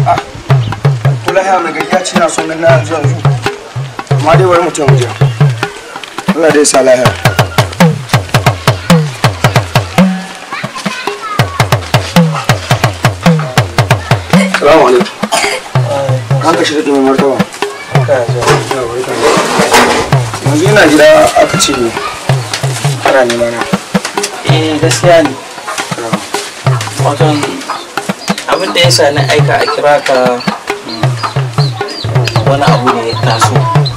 kula ya mai gari ya ce na son na yanzu yanzu amma dai bari mutum je Allah dai sa lahiya Salamu alaikum. An ka shirya mai martaba. Yanzu yana gida aka ce ana nema na. eh gaskiya ne waton abin da ya sa na aika a kira ka wani abu ne ya taso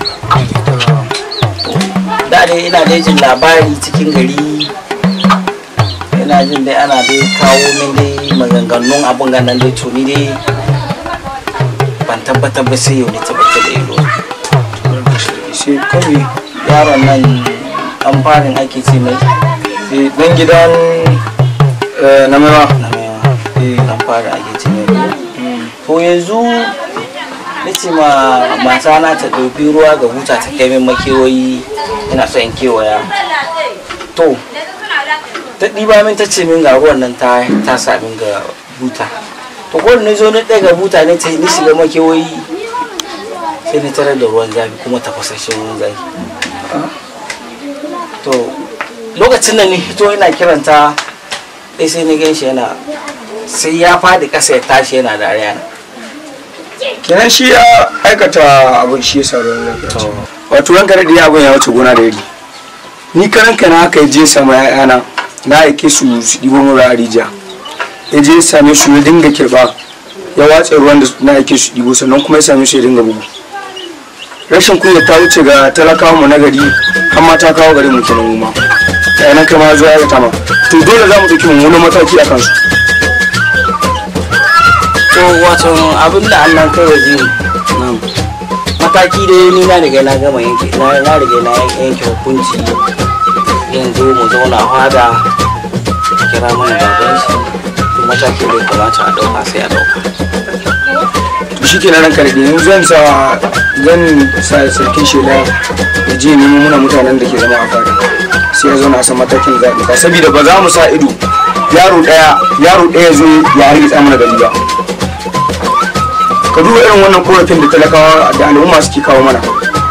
da dai ina dai jin labari cikin gari ina jin dai ana dai kawo min dai maganganun abin ganan dai tuni dai ban tabbatar ba sai yau ne tabbatar da ido Sai kawai yaron nan an farin ake ce mai eh, dan gidan eh, na maiwa. na maiwa an fara ake ce mai to yanzu na ce ma mata na ta ɗauki ruwa ga buta ta kai min makewayi ina so in kewaya to ta ɗiba min ta ce min ga ruwan nan ta ta sa min ga buta to ko da na zo na ɗaga buta ne ta ni shiga makewayi sai na tarar da ruwan zafi kuma tafasasshen ruwan zafi to lokacin da ni hito yana kiranta sai sai na gan shi yana sai ya fadi ƙasa ya tashi yana dariya na Kenan shi ya aikata abin shi ya sa ruwan lafiya. Wato ranka da ya abin ya wuce gona da iri. Ni karan kana haka ya je sama ya'yana na aike su su ɗibo mura a rijiya. Ya je ya same su ya dinga kirɓa ya watsa ruwan da na aike su ɗibo sannan kuma ya same su ya dinga bugu. Rashin kunya ta wuce ga talakawa mu na gari har ma ta kawo garin mu kenan mu ma. Yanan kai ma zuwa ya tama. To dole za mu ɗauki mummunan mataki a kansu. to wato abin da Allah kai waje mataki da ni na riga na gama yanke na na riga na yanke hukunci yanzu mu zauna fada kira mana baban shi duk mataki da ya kamata a dauka sai a dauka to shi ke ranka da yanzu zan sa zan sa sarkin shela ya je nemo muna mutanen da ke zama a fada sai ya zauna a san matakin zaɓi ka saboda ba za mu sa ido yaro ɗaya yaro ɗaya zo ya hargitsa mana gari ba ka duba irin wannan korafin da talakawa da al'umma suke kawo mana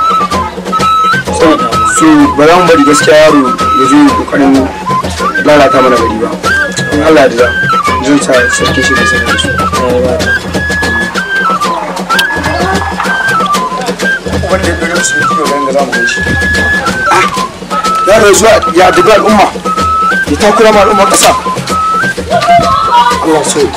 su ba za mu bari gaskiya yaro ya zo ya kokarin lalata mana gari ba in Allah ya da zan sa sarkin shela sai da su wanda ya ɗore musu da kiyo ga za mu gan shi. Ya da zuwa ya dubi al'umma ya takura ma al'umma ƙasa. Allah so.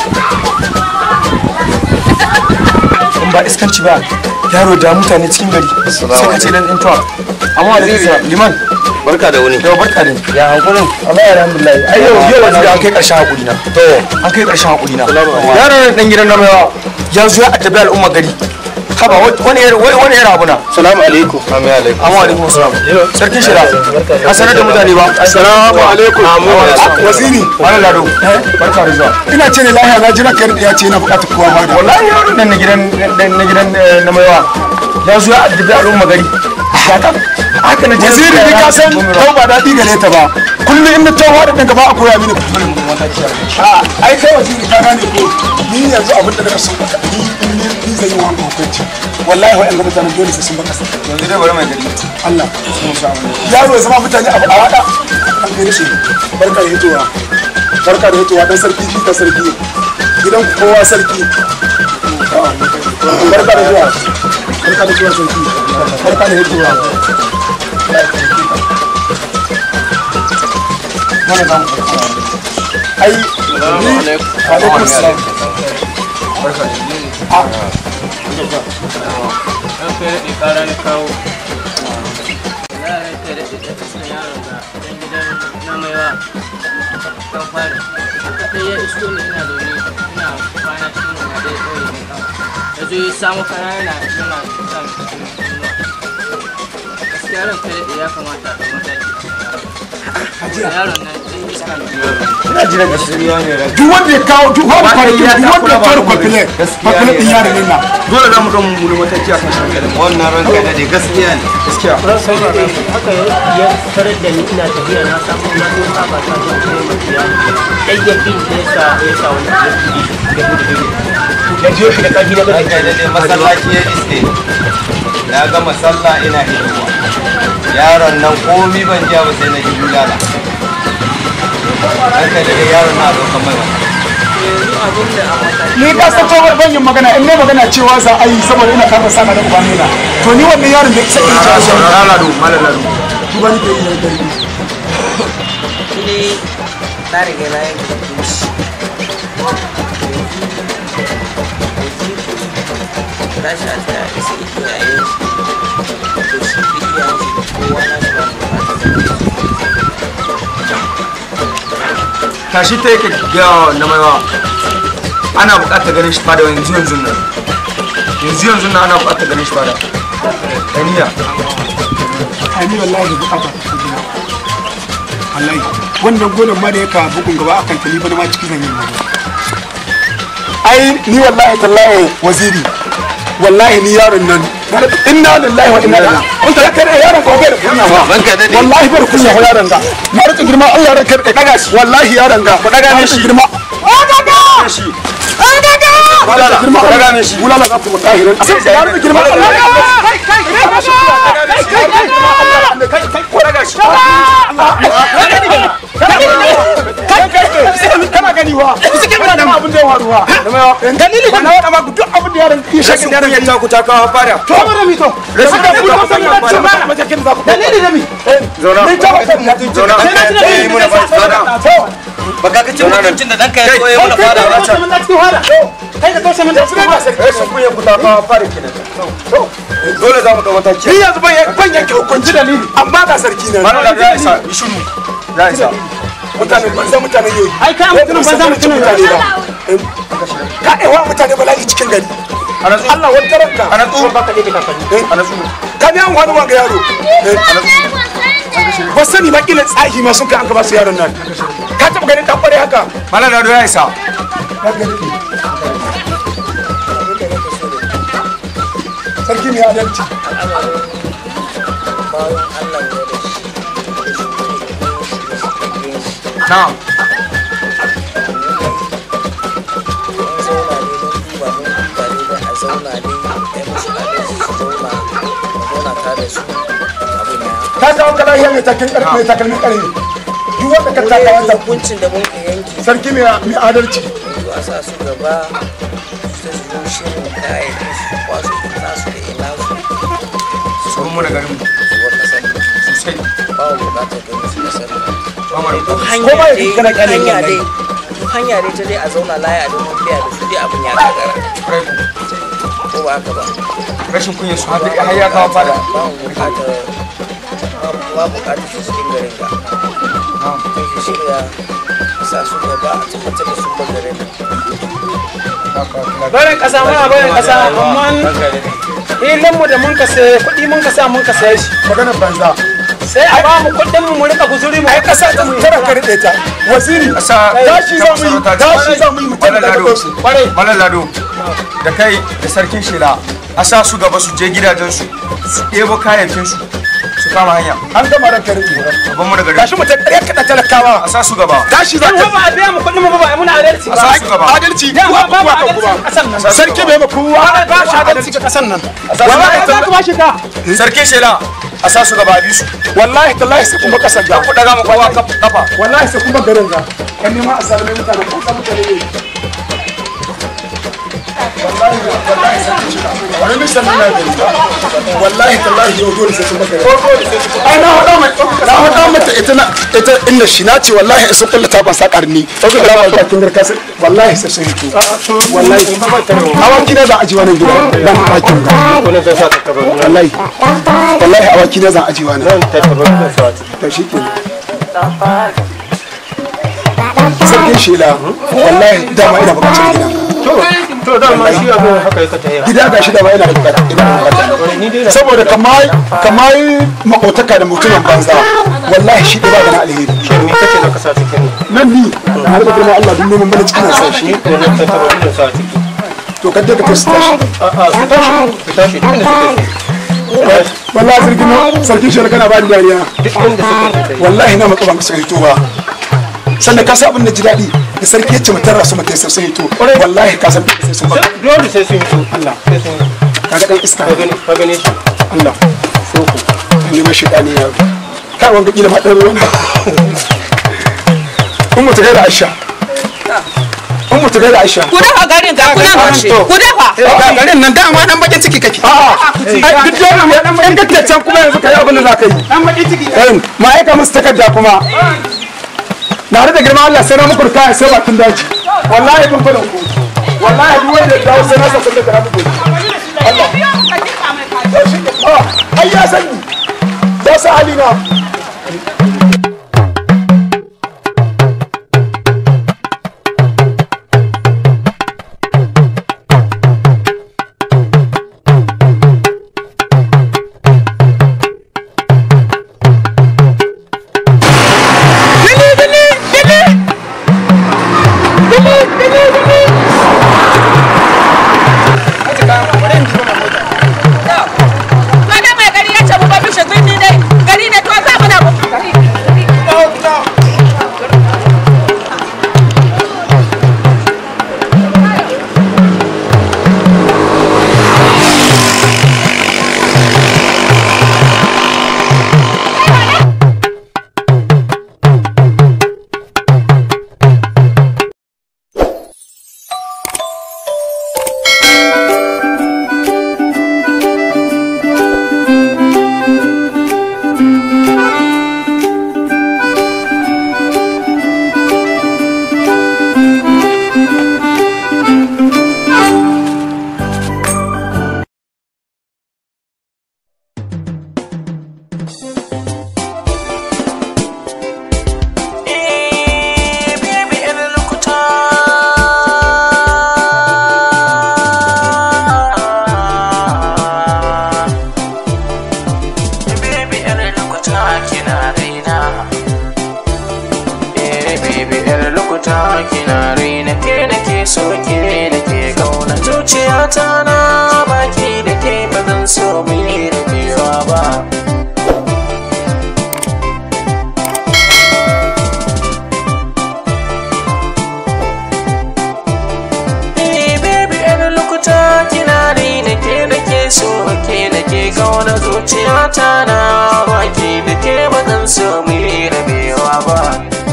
In ba iskanci ba yaro da mutane cikin gari sai ka ce dan intuwa. Amma da zai liman barka da wuni yau barka ne. Ya hankulin. Allah ya alhamdulillah. Ai yau yau wani da an kai ƙarshen hakuri na. To an kai ƙarshen hakuri na. Yaro ne dan gidan namawa ya zo ya addabi al'umma gari. Haba wani wani yara abu na. salamu alaikum amin alaikum Amma alaikum salam. Sarkin shira. A sanar da mutane ba. assalamu alaikum Waziri. Wani lado. Barka da zuwa. Ina ce ne lahiya na jira kai ya ce yana bukatar kowa ma da. Wallahi yaron nan na gidan na gidan na maiwa. Ya zo ya addabi al'umma gari. Haka haka na Waziri ni ka san kau ba daɗi gare ta ba. Kullum in na tawo da ɗanka ba a koya mini kuma mun mataki. A ai kai waziri ka gane ko ni yanzu abin da na so ni ni zai yi wa hukunci. Wallahi wa'yan ga mutanen dole sai sun baka sa. Yanzu dai bari mai gari. Allah. Yaro ya zama mutane abu a wada. An gani shi. Barka da hitowa. Barka da hitowa dan sarki shi ka sarki. Gidan ku kowa sarki. Barka da zuwa. Barka da zuwa sarki. Barka da hitowa. Mana zamu Ai, ni alaikum salam. Barka da yanzu ya samu kaya yana yana sa gaskiya ran kai da ya kamata a mataki yaron nan ɗan iska ne ina jira da shi duk wanda ya kawo duk wanda fara duk wanda ya fara kwafile kwafile din yaron nan na dole za mu ga mun mataki a kan shi wannan ranka da dai gaskiya ne gaskiya haka ya tarar da ni ina tafiya na samu na zo saba ta zo kai mafiya ɗan yakin da ya sa ya sa wani ya gudu da ya je shi da ƙarfi na Ranka ƙarfi da dai masallaci ya iske na gama sallah ina hitowa yaron nan komi ban jiya ba sai na ji bulala ranka da dai yaron na zo kamar wani ni ka san cewa ban yin magana in ne magana cewa za a yi saboda ina kama sana da ubani na to ni wannan yaron da sai in ji shi lado malam lado duba ni ke yin dare shi na riga na yanke hukunci tashi a tsaya isa iyayen shi to shi da iyayen shi da kowa na shi ba tashi ta yake gawa na maiwa ana bukatar ganin shi fada yanzu yanzu nan yanzu yanzu nan ana bukatar ganin shi fada kaniya ani wallahi da bukata ta kudi na wallahi wannan gonan ma da ya kawo bugun gaba akan ta ni bana ma cikin zan yi magana ai ni wallahi tallahi waziri wallahi ni yaron nan inna lillahi wa inna ilaihi kun ta kare yaron ko bai da kunya ba Ranka daɗe. wallahi bai da kunya ba yaron ga na rika girma Allah ran kare daga shi wallahi yaron ga ku daga ne shi girma shi Bulala, girma daga ne shi bulala za ku mu tahirin sai ya rika girma Allah kai kai kai kai kai kai ko daga shi kana gani wa suke mana da abin da ya waru wa dalili ba na wada ma duk abin da yaron ya shaka da yaron ta ku ta kawo fada to ba da mi to Rashin da da ku ku san da ce ba ma jakin za ku dalili da mi zauna ni ta ba ta ya zauna eh muna ba fada baka ka ci mutuncin da danka ya so ya muna fada ba ta mun da cikin hada kai da toshe mun da cikin hada rashin kunya ku ta kawo fada kenan dole za mu ga mataki ni yanzu ban ban yanke hukunci dalili amma ga sarki na mana da ya isa yi shiru ya isa mutane banza mutane yoyi ai kai mutumin banza mutumin mutane ba ka ewa mutane bala'i cikin gari ana tsu Allah wata ranka ana tsu baka da kakanni ana tsu ka biya mu wani wanga yaro ba sani ba kila tsahi ma sun kai an ka ba su yaron nan ka taba ganin dan kware haka mana da ya isa sarki mai adalci bayan Allah ya da shi da shi ne da shi na'am mun zauna ne mun duba mun duba ne da a zauna ne ai musu adalci su zauna mu zauna tare da su abin ya ka kawo ka lahiya mai takalmi karfi mai takalmi karfi duk wanda ka taka wanda hukuncin da mun ka yanke sarki mai mai adalci to a sa su gaba su ta zo shirin kayayyakin su kwaso nasu da ina su sun mu da garin mu su wa kasar sosai ba mu bukatar ganin su kasar ba mu da duk Ko hanya ba ya dai kana duk kyale hanya ne. dai duk hanya dai ta dai a zauna laya don mun biya da su dai abin ya gagara rai ko ba haka ba rashin kunya su har har ya kawo fada ba mu bukatar ba mu bukatar su cikin garin ga kai shi shirya sa su gaba a tabbatar da sun bar garin nan bayan kasa muna bayan kasa amma ilin mu da mun ka saye kuɗi mun ka sa mun ka saye shi maganar banza sai a ba mu kuɗin mu mu rika guzuri mu ai kasa ta tara ka rike ta waziri Asa tashi za mu yi tashi za mu yi mutum da Malam daga su kwarai Malam Lado da kai da sarkin shela a sa su gaba su je gidajensu su ɗebo kayayyakinsu su kama hanya an gama ran ka rike babban mu da gari tashi mu ta ƙarya kaɗa talakawa a sa su gaba tashi za dan ka ba a biya mu kuɗin mu ba ba a muna adalci a ba sa su gaba adalci Ya, kuwa ba- ba kuwa ka adalci kuwa a ƙasar nan. sarki bai ma kowa ba shi adalci ga kasan nan wallahi za tallahi ku ba shi ka sarkin shela a sa su gaba a bi su wallahi tallahi sai kuma kasan ga ku daga mu kowa kaf- kafa wallahi sai kuma garin ga kan nema a salame mutane ko ka mutane ne wallahi wallahi sai kun shiga wani nisan na gari wallahi tallahi yau dole sai sun baka ai na hada mai na hada mata ita na ita inda shi na ce wallahi in sun kullata ban sa karni da ba ta kin garka sai wallahi sai sun yi wallahi awaki na za a ji wannan gida dan bakin ga wallahi wallahi awaki na za a ji wannan to shi ke sarkin shela wallahi dama ina bukatar gida to da ma shi abin haka yake ta yi gida ga shi dama ina da bukata ina da bukata saboda kamar kamar makotaka da mutumin banza wallahi shi ba da na alheri me kace da kasa cikin nan ni har da kuma Allah dun neman bana cikin sa shi ko ne ta taba da sa ciki to kadda ka tashi tashi a a su tashi su tashi duk inda suka yi wallahi sarkin sarkin shela kana ba ni dariya duk inda suka yi wallahi na matsa ban ka sai to ba sannan ka sa abin da ji daɗi da sarki ya ce mutar rasu mutai sai sun yi to wallahi ka san sai sun baka dole sai sun yi so Allah sai sun yi kaga dan iska ka gani ka gane shi Allah soko ne ma shi dani ya kai wanga kila ma dan ruwan ba kun mutu da Aisha kun mutu da Aisha ku dafa garin ga kunan ku dafa ga garin nan dama dan bakin ciki kake a'a ai duk dole mu dan bakin kake can kuma yanzu kai abin da za ka yi dan baki ciki ɗayan ma'aika musu takarda kuma na da girma Allah sai na muku kaya sai bakin daji wallahi bin fadin ku wallahi duk wanda ya dawo sai na sa kullum da muku Allah ai ya sani ya sa halina Wani mai gari ya ce mu ba bishe birni dai gari ne to za mu na gari kina raina ke da ke so ke da ke kauna zuciyata na baki da ke ba zan so mu yi rabewa ba Eh, baby, yar lokuta kina raina ke da ke so ke da ke kauna zuciyata na baki da ke ba zan so mu yi rabewa ba